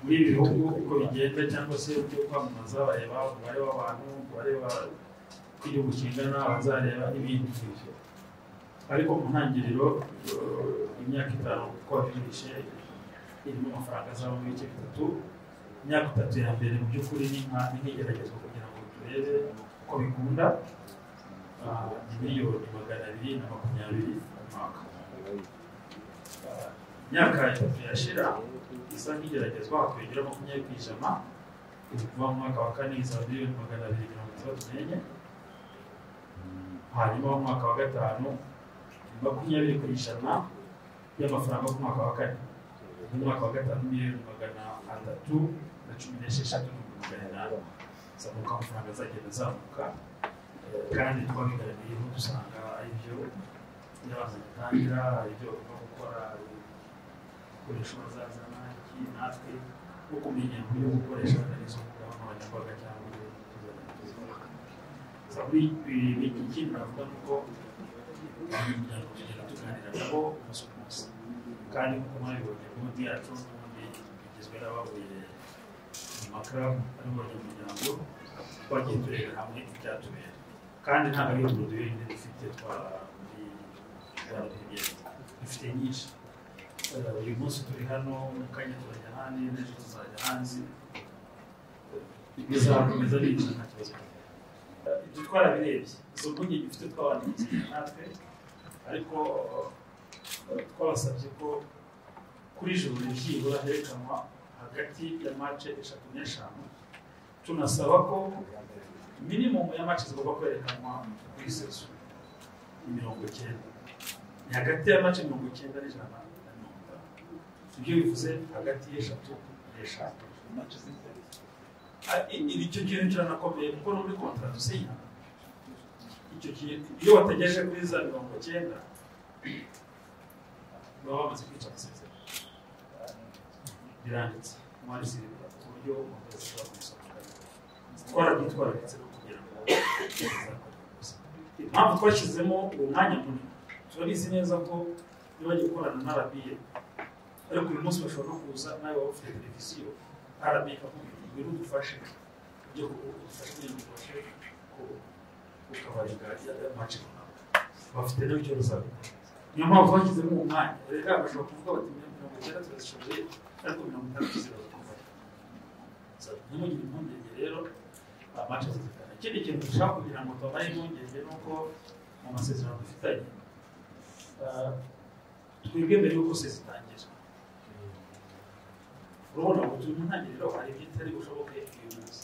muri ibi bihugu uko bigenda cyangwa se uburyo kwamamaza bareba umubare w'abantu umubare w'igihugu kingana bazareba n'ibindi ariko mu ntangiriro eh, imyaka itanu kuko wabimirije irimo amafaranga azaba mu bice bitatu imyaka itatu ya mbere mu by'ukuri ni nka ni nk'igeragezwa kugira ngo turebe uko bikunda Ah, ni miliyoni magana abiri na makumyabiri mu mwaka Ah, imyaka itatu yashira isa nk'igeragezwa hakiyongera makumyabiri ku ijana kuva mu mwaka wa kane izaba miliyoni magana abiri mirongo itandatu n'enye hanyuma mu mwaka wa gatanu makumyabiri ku ijana y'amafaranga ku mwaka wa kane mu mwaka wa gatanu miliyoni magana atatu na cumi n'esheshatu n'ibihumbi magana inani zamuka amafaranga azagenda azamuka Eh, kandi twabigaragariyeho dusanga ari byo yabanza gutangira ari byo bagomba gukora ari gukoresha bazazana iki natwe no kumenya uburyo bwo gukoresha izo mbuga nkoranyambaga cyangwa uburyo bwo kuzana gusa muri ibi ikindi navuga ni uko imiryango tugenda tuganira nabo umunsi ku munsi kandi nk'uko mwabibonye gahunda yacu n'ubundi igizwe n'abavuye mu makara ari mu muryango twagiye turebera hamwe ibyatubera kandi ntabwo ari urwo duhinde dufite twaratugiye dufite nyinshi Eh, uyu munsi turi hano mu kanya turajya ahandi n'ejo tuzajya hanze bizakomeza bica nta kibazo Eh, ibyo twarabirebye izo mpungenge dufite twabandikiye natwe ariko eh, twabasabye ko kuri joro byibura herekanwa hagati ya mace eshatu n'eshanu tunasaba ko minimumu ya mace zigomba kwerekanwa kuri sezo ni mirongo icyenda ni hagati ya mace mirongo icyenda n'ijana na mirongo itanu ibyo bivuze hagati y'eshatu n'eshanu mace z'ijana Ah, i- ibi icyo kintu kiranakomeye kuko no muri kontara dusinya icyo kintu iyo wategereje kuri za mirongo icyenda baba bamaze kwica amasezerano biranditse umwari siriba ku buryo umuntu wese ashobora kubisobanura twarabyitwara ndetse no kugira ngo impamvu twashyizemo uwo mwanya munini turabizi neza ko niba bagiye gukorana na rabiye ariko uyu munsi bashobora no kuza nawe waba ufite televiziyo arabiye akakubwira ngwino udufashe ibyo udufashe kugira ngo ubashe gutabaringa amace runaka bafite nawe icyo bazabikora niyo mpamvu bashyizemo uwo mwanya reka bashobora kuvuga bati mirongo icyenda turazishoboye ariko mirongo itanu tuzibazakomeye ntimugire impungenge rero amace zizikana ikindi kintu dushaka kugira ngo tubaye impungenge ni uko mu masezerano dufitanye ah, twebwe mbere y'uko se zitangira urabona ngo turi mu ntangiriro hari ibitari bushoboke uyu munsi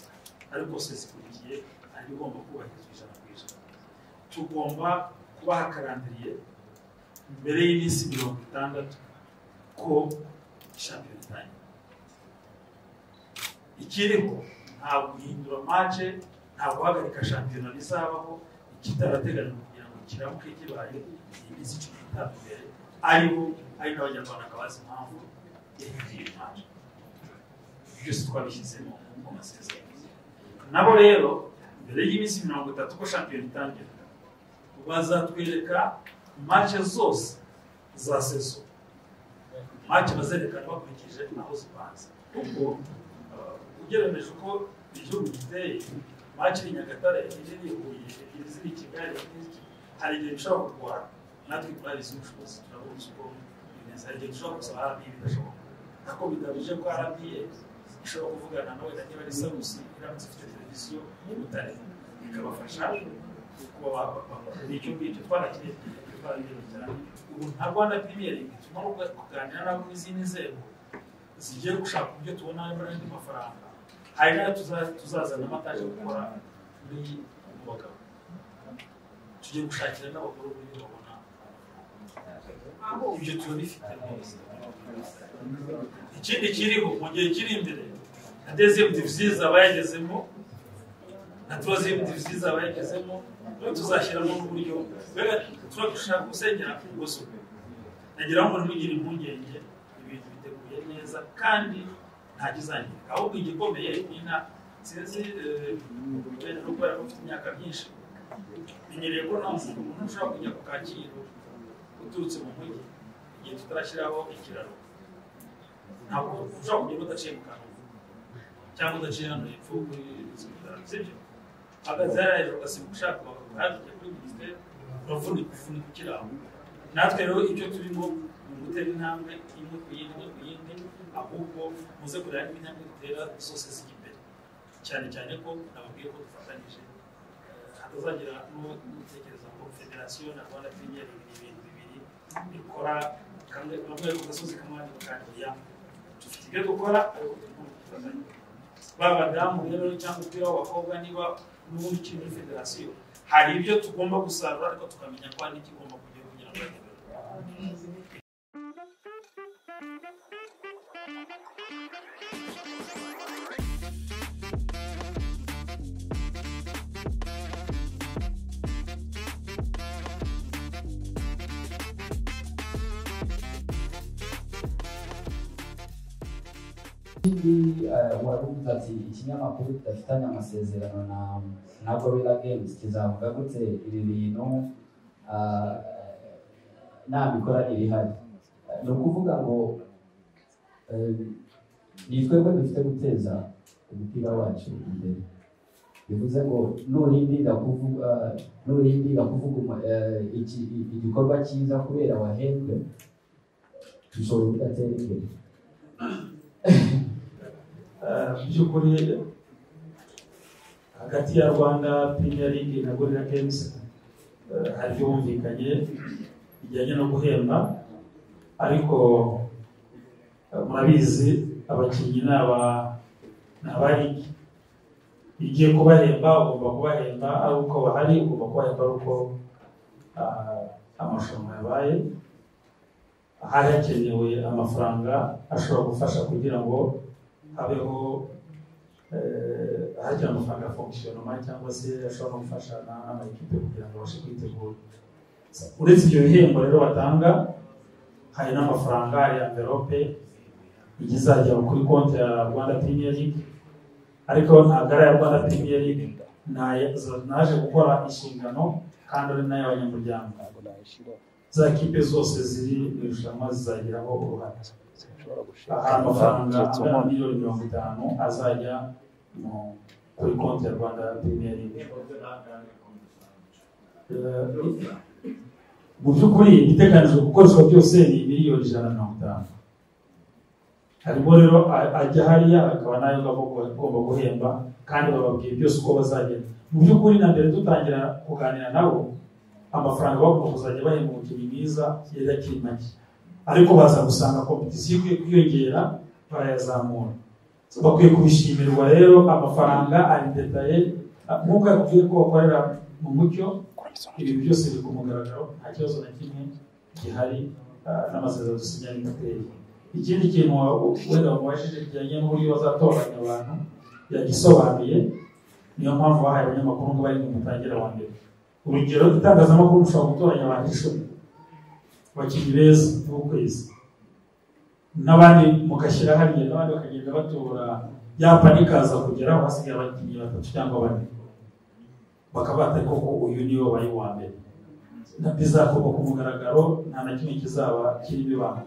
ariko se zikurikiye hari igomba kubahirizwa ijana ku ijana tugomba kuba hakarambiriye mbere y'iminsi mirongo itandatu ko shampiyona itangira ikiriho nta guhindura mace nta guhagarika shampiyona bizabaho kitarateganywa kugira ngo kiramuke kibaye iyi minsi cumi n'itanu mbere aribo ari n'abanyarwanda bazi impamvu yahinduye mace byose twabishyizemo mu masezerano nabo rero mbere y'iminsi mirongo itatu ko shampiyona itangira bazatwereka mace zose za sezo mace bazerekana bakurikije aho zipanze ubwo uh, ugereranije uko igihugu giteye mace iri nyagatare iri iri huye iri ziri kigali iri ziri Ki- hari igihe bishobora kurwara natwe turabizi ubushobozi turabuzi uko bimeze hari igihe bishobora gusaba rbi bidashoboka ariko bigamije ko rbi ishobora kuvugana nawe na niba ari sarusi iramutse ifite televiziyo y'ubutare ikabafasha kuba bakora icyo ngicyo twanakirebye twarabirebye cyane ubu nta rwanda premier league turimo kuganira n'abo mu zindi nzego zigiye gushaka uburyo tubona n'andi mafaranga hari n'ayo tuza- tuzazana amataje gukora muri mu bagabo tugiye gushakira n'abagore uburyo babona ibyo turabifite rwose ikindi kiriho mu gihe kiri imbere na dezemu divizizi abayagezemo na tuwazimu divizizi abayagezemo niyo tuzashyiramo uburyo mbega turagushaka gusenyera ku bwuzume nagira ngo ntugire impungenge ibintu biteguye neza kandi nta kizangirika ahubwo igikomeye nina sinzi wenda no kubera ko mfite imyaka myinshi menyereye ko nta muntu umuntu ushobora kujya ku kacyiru uturutse mu mujyi igihe tutarashyiraho ikiraro ntabwo ushobora kugenda udaciye mu kanwa cyangwa udaciye hano hepfo kuri izo kiraro sibyo hagaze hariya hejuru ugasimbuka ushaka kuva hakurya kuri minisiteri uravunika ufunika ukiraho natwe rero icyo turimo ni ugutera intambwe imwe ku yindi imwe ku yindi ahubwo muze kureba niba intambwe dutera zose zijya imbere cyane cyane ko nababwiye ko dufatanyije hatazagira n'uwo gutekereza ngo federasiyo na rwanda premier ni ibintu bibiri bikora kamwe kamwe ku gasozi kamwe ahandi bakandira dufite ibyo dukora ariko turimo dufatanya ba badamu rero cyangwa umupira w'abakobwa niba n'ubundi ukiri muri federasiyo hari ibyo tugomba gusarura ariko tukamenya ko hari n'ikigomba kujyaho kugira ngo hajye ikindi wari uvuze ati ikinyamakuru kidafitanye amasezerano na na gorilla games kizavuga gute ibi bintu ah, nabikora ntibihari ni ukuvuga ngo eh, ni twebwe dufite guteza umupira wacu imbere bivuze ngo nurindira kuvuga nurindira kuvuga umu- eh, iki- igikorwa cyiza kubera wahembwe ushobora kudatera imbere mu by'ukuri hagati ya rwanda premier league na gorilla games eh, hari ibyo bumvikanye bijyanye no guhemba ariko eh, murabizi abakinnyi ni aba ni aba ligi igiye kubahemba ugomba kubahemba ari uko bahari ugomba kubahemba ari uko ah, amarushanwa yabaye hari hakenewe amafaranga ashobora gufasha kugira ngo habeho eh, hajya amafaranga ya fonkisiyonoma cyangwa se ashobora no gufasha na- n'amakipe kugira ngo abashe kwitegura uretse ibyo bihembo rero batanga hari n'amafaranga hari amverope ijya izajya kuri konti ya rwanda premier league ariko ntabwo ari iya rwanda premier league Naye- za- naje gukora inshingano kandi ari n'ay'abanyamuryango za kipe zose ziri mu irushanwa zizagiraho uruhare aha amafaranga angana na miliyoni mirongo itanu azajya mu- kuri konti ya rwanda premier league Eh, mu by'ukuri igiteganijwe gukoreshwa byose ni miliyoni ijana na mirongo itanu harimo rero a- ajya hariya akaba nayo agomba gu- agomba guhemba kandi bababwiye byose uko bazagenda mu by'ukuri na mbere dutangira kuganira nabo amafaranga bagomba kuzajya bahemba umukinnyi mwiza yari akiri make ariko baza gusanga kompetisiyo ikwiye kwiyongera barayazamura bakwiye kubishimirwa rero amafaranga ari detaye nk'uko yakubwiye ko bakorera mu mucyo ibintu byose biri ku mugaragaro nta kibazo na kimwe gihari ah, n'amasezerano dusinya n'imoteri ikindi kintu wa- wenda wamubajije kijyanye n'uburyo bazatoranya abantu yagisobanuye niyo mpamvu bahaye abanyamakuru ngo bari mu mutangira wa mbere urugero itangazamakuru ushobora gutoranya abantu icumi abakinnyi beza b'ukwezi n'abandi mugashyira hariya n'abandi bakagenda batora yapa nikaza kugeraho hasigaye abakinnyi batatu cyangwa bane bakabata koko uyu niwe wari uwa mbere bizakubaka ku mugaragaro nta na kimwe kizaba kirimo ibanga